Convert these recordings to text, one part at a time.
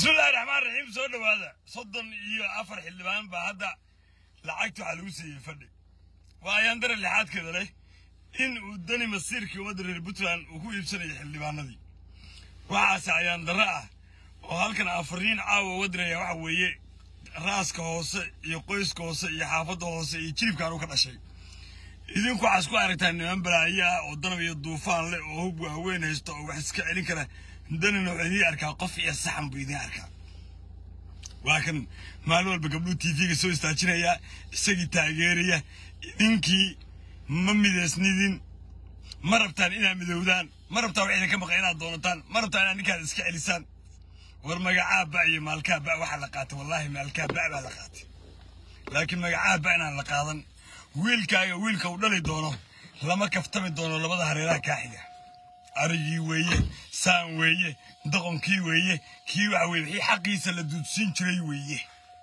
bismillahi raxmaan raxiim soo dhowaada soddon iyo afar xildhibaan baa hadda lacagta waxaa lagu siiyey fadhi waa ayaan dare lixaadkeeda leh in uu dani masiirkii ummadda reer puntland uu ku iibsanayo xildhibaanadii waxaase ayaan darro ah oo halkan afariin caawa wadiraya waxa weeye raaska hoose iyo qoyska hoose iyo xaafadda hoose iyo jilibkaan u ka dhashay idinku waxaa isku aragtaa niman balaayo ah oo danab iyo duufaan leh oo hub waaweyn haysta oo wax iska celin kara danina wuxuu idiin arkaa qof iyo saxan buu idiin arkaa waa kan maalin walba gabdhuu tv-ga soo istaajinaya isagii taageeraya idinkii ma midaysnidin ma rabtaan inaad midowdaan ma rabtaan wax idinka maqan inaad doonataan ma rabtaan inaad ninkaad iska celisaan war magacaa ba iyo maalkaa ba waxaa la qaatay wallaahi maalkaa ba baa la qaatay laakiin magacaa ba inaan la qaadan wiilkaaga wiilka uu dhali doono lama kaftami doono labada hareeraha kaa xiga arigii weeye saan weeye doqonkii weeye kii waxa weye wixii xaqiisa la duudsiin jiray weeye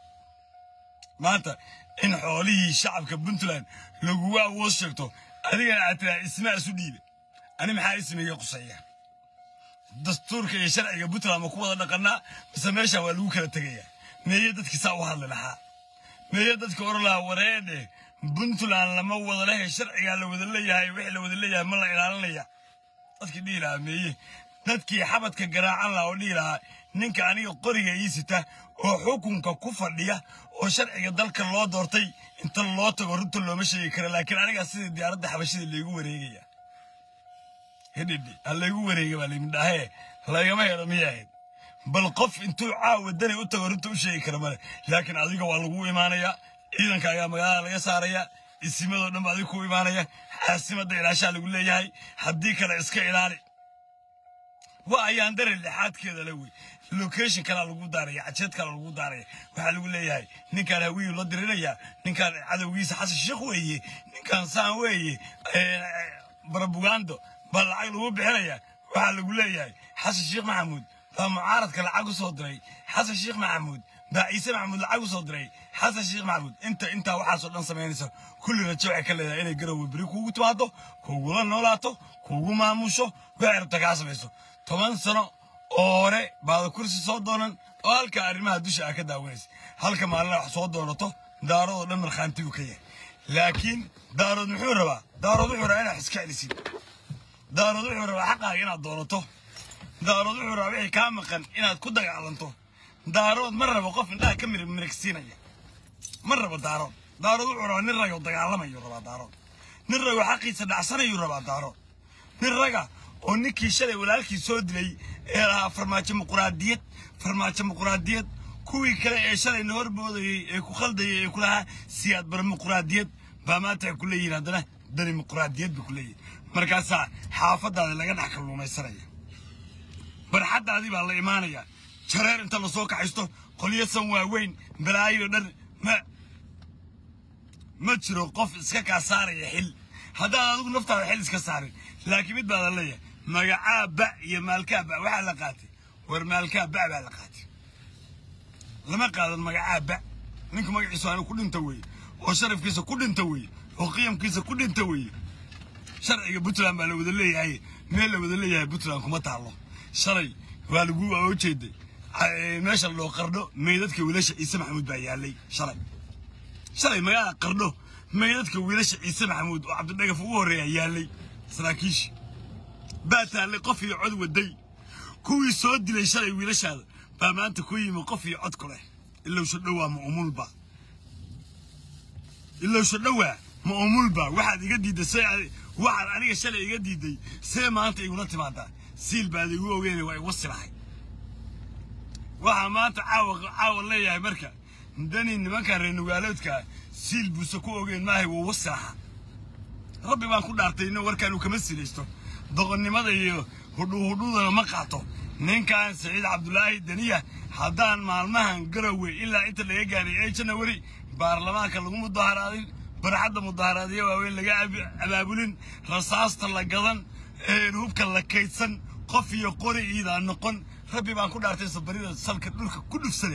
maanta in xoolihii shacabka puntland lagugu awood sheegto adigana aad tiraa ismaa isu dhiibe ani maxaa ismiga quseeya dastuurka iyo sharciga puntland ma ku wada dhaqanaa mise meeshaan waa lagu kala tegayaa meeye dadkii saa u hadli lahaa meeye dadka oran lahaa wareedhe puntland lama wada lehe sharcigaa la wada leeyahay wixii la wada leeyahay ma la ilaalinaya dadkii dhihi lahaa meeye dadkii xabadka garaacan lahaa oo dhihi lahaa ninka aniga qoriga ii sita oo xukunka ku fadhiya oo sharciga dalka loo doortay inta loo tago runta looma sheegi kara laakiin anigaa sidii diyaaradda xabashida laygu wareegaya hidhidhi ha laygu wareega baa layimidhahee lagama helo miyay ahayd bal qof intuu caawa dani u tago runta u sheegi kara male laakiin adiga waa lagu imaanayaa ciidankaagaa magaalada laga saaraya isimadoo dhan ba adiga ku imaanaya xaasimadda ilaashaa lagu leeyahay haddii kale iska ilaali waa ayaan dare lixaadkeeda le wey location kalaa lagu daaraya cajeed kalaa lagu daaraya waxaa lagu leeyahay ninkaan hawiyuu la diriraya ninkaan cadowgiisa xasan sheekh weeye ninkaan saan weeye barabugando baa lacag lagu bixinaya waxaa lagu leeyahay xasan sheekh maxamuud baa mucaaradka lacag u soo diray xasan sheekh maxamuud baa ciise maxamuud lacag u soo diray xasan sheekh maxamuud inta intaa waxaasoo dhan samaynaysa kulli rajo waxay ka leedahay inay garowe beri kuugu timaado kugula noolaato kuugu maamusho waxay rabta kaa samayso toban sano oo hore baada kursi soo doonan oo halka arrimaha dusha aa ka daawanaysa halka maalina wax soo doonato daaroodoo dhan markhaantigu ka yahay laakiin daarood muxuu rabaa daarood wuxuu rabaa inaad iska celisid daarood wuxuu rabaa xaqaaga inaad doonato daarood wuxuu rabaa wixii kaa maqan inaad ku dagaalanto daarood ma rabo qof indhaha ka mir mirigsiinaya ma rabo daarood daarood wuxuu rabaa nin raga dagaalamayu rabaa daarood nin rago xaqiisa dhacsanayuu rabaa daarood nin raga oo ninkii shalay walaalkii soo dilay ee lahaa farmaajo muquraadiyad farmaajo muquraadiyad kuwii kale ee shalayna horboodayey ee ku khaldayay ee ku lahaa siyaad bar muquraadiyad baa maanta ay ku leeyihin haddana dani muquraadiyad bay ku leeyihin markaasaa xaafadaada laga dhex kalluumaysanaya barxaddaadii baa la imaanaya jareer inta lasoo kaxaysto qolyo san waaweyn balaayo dhan ma ma jiro qof iska kaa saaraya xil haddaan adigu naftaada xil iska saarin laakiin mid baada leeyahay magacaa ba iyo maalkaa ba waxaa la qaatay war maalkaa ba baa la qaatay lama qaadan magacaa ba ninku magaciisu aanu ku dhinta weeye oo sharafkiisa ku dhinta weeye oo qiyamkiisa ku dhinta weeye sharciga puntland baa la wada leeyahay meel la wada leeyahay puntland kuma taalo shalay waa lagu oo jeeday meesha loo qardho meydadka wiilasha ciise maxamuud baa yaalay shalay shalay magaalada qardho meydadka wiilasha ciise maxamuud oo cabdidhagaf ugu horreeya yaalay saraakiishi baa taallay qof iyo cod waday kuwii soo dilay shalay wiilashaada baa maanta ku yimi qof iyo cod ku leh ilowsho dhowaa ma umulba ilowsho dhowaa ma umulba waxaad iga diidday see waxaad aniga shalay iga diidday see maanta igula timaadaa siil baad igu ogeynay waa igu silahay waxaa maanta caawa caawa leeyahay marka dani nimankan reer nugaaloodkaa siil buuse ku ogeyn maahay wuu wasilaha rabbi baan ku dhaartay ino warkaan uu kama silaysto doqonnimada iyo hudhuuhudhuudana ma qaato ninkan saciid cabdulaahi daniya haddaan maalmahan garowe ilaa inta laga gaaray ee janawari baarlamaanka lagu mudaharaadin barxadda mudaharaadyo waaweyn laga abaabulin rasaasta la gadan hubka la kaydsan qof iyo qori iidaa noqon rabbi baan ku dhaartay sabarida salka dhulka ku dhufsade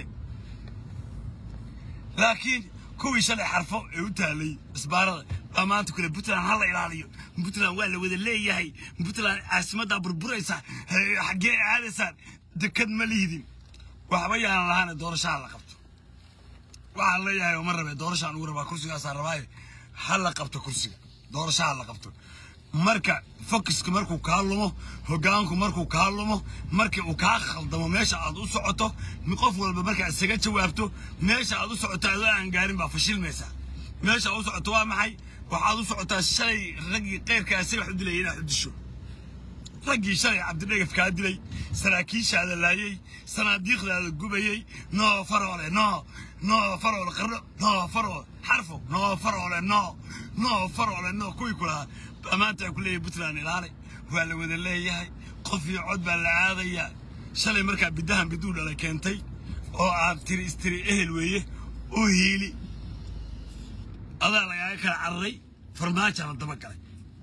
laakiin kuwii shalay xarfo ee u taalay isbaarada baa maanta kule puntland ha la ilaaliyo puntland waa la wada leeyahay puntland caasimaddaa burburaysa xaggee aadaysaan dekad ma liidin waxba yaanan lahaane doorashaha la qabto waxaan leeyahay uma rabe doorashaan ugu rabaa kursigaasaan rabaaye ha la qabto kursiga doorashaha la qabto marka focuska markuu kaa lumo hogaanku markuu kaa lumo markii uu kaa khaldamo meesha aad u socoto qof walba markaa isaga jawaabto meesha aad u socoto adoo aan gaarin baa fashilmaysaa meesha aad u socoto waa maxay waxaad u socotaa shalay raggii keyrkaasi wax u dilaya inaad u disho raggii shalay cabdidhegaf kaa dilay saraakiishaada laayey sanaadiiqdaada gubayey noo faroole noo noo faroole qarno noo faroole xarfo noo faroole noo noo faroole noo kuwii ku lahaa baa maanta ay ku leeyahay puntland ilaale waa la wada leeyahay qof iyo cod baa la aadayaa shalay markaa biddahan biduu dhala keentay oo aad tiri istiri ehel weeye u hiili adaa lagaaga kala cararay farmaajaa la daba galay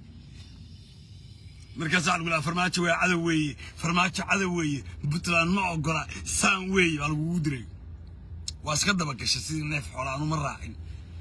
markaasaa lagu lahaa farmaajo waa cadow weeye farmaajo cadow weeye puntland ma ogola saan weeye baa lagugu diray waa iska daba gashay sidii neef xoola aanu ma raacin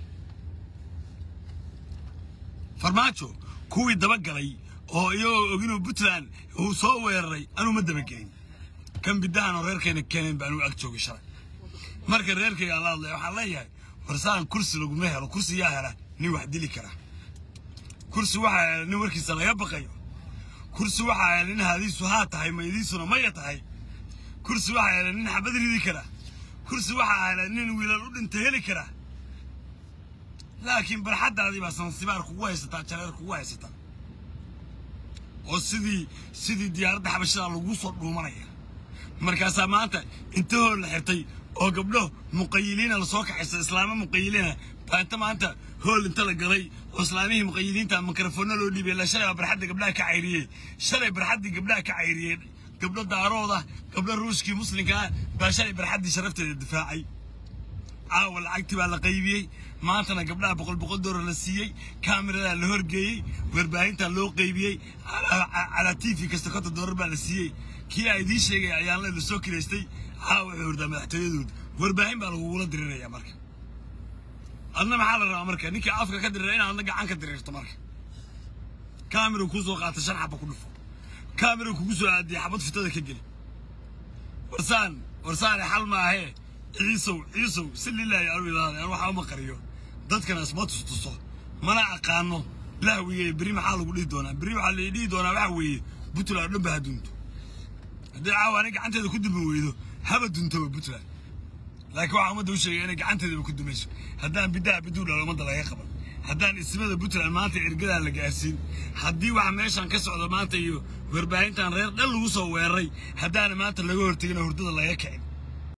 farmaajo kuwii daba galay oo iyagoo og inuu puntland uu soo weeraray anuu ma dabagelin kan biddahan oo reerkayna keeneen baa anuu ag joogay shalay marka reerkayga aan la hadlaya waxaan leeyahay warsaan kursi laguma helo kursi yaa hela nin wax dili kara kursi waxaa hela nin warkiisa laga baqayo kursi waxaa hela nin hadiisu haa tahay maydiisuna maya tahay kursi waxaa hela nin xabad ridi kara kursi waxaa hela nin wiilal u dhinta heli kara laakiin barxaddaadii baa sansibaar kugu haysataa jareer kugu haysataa oo sidii sidii diyaaradda xabashada lagu soo dhuumanaya markaasaa maanta intahoo la xirtay oo gabdho muqayiliina lasoo kaxaysa islaamo muqayiliina baa inta maanta hool inta la galay oo islaamihii muqayiliinta mikrofoonna loo dhiibay la shalay baa barxadda gabdhaha ka cayriyey shalay barxaddii gabdhaha ka cayriyey gabdho daarooda gabdho ruushkii muslimka ah baa shalay barxaddii sharafteeda difaacay caawa lacagtii baa la qaybiyey maantana gabdhaha boqol boqol doolar la siiyey kaamiradaa la horgeeyey warbaahintaa loo qaybiyey calaa t v kasta konta doolar baa la siiyey kii aa idiin sheegaya ayaan la soo kilaystay caawa wuxuu hordaa madaxtooyadooda warbaahin baa lagugula diriraya marka adna maxaa la rabaa marka ninkii afka ka dirira inaad adna gacan ka diriirto marka kaamira kuu soo qaata shan xaba ku dhufo kaamira kugu soo aadiya xabad fitada ka geli warsaan warsaane xal maahee ciisow ciisow si lilaahi anu ilaada an waxaa uma qariyo dadkana isma tustuso mana aqaano lahwiye berri maxaa lagu dhihi doonaa berri waxaa la dhihi doonaa waxa weeye puntland dhanba ha dunto haddii caawa ani gacanteeda ku dumi weydo haba duntoba puntland laakiin waxaa ummadda u sheegay inay gacanteedaba ku dumayso haddaan biddaha biduu dhalo ummadda laga qaban haddaan ismada puntland maanta ergadaa la gaarsiin haddii waxa meeshan ka socda maanta iyo warbaahintan reer dhan lagu soo weeraray haddaana maanta laga hortegin oo hurdada laga kicin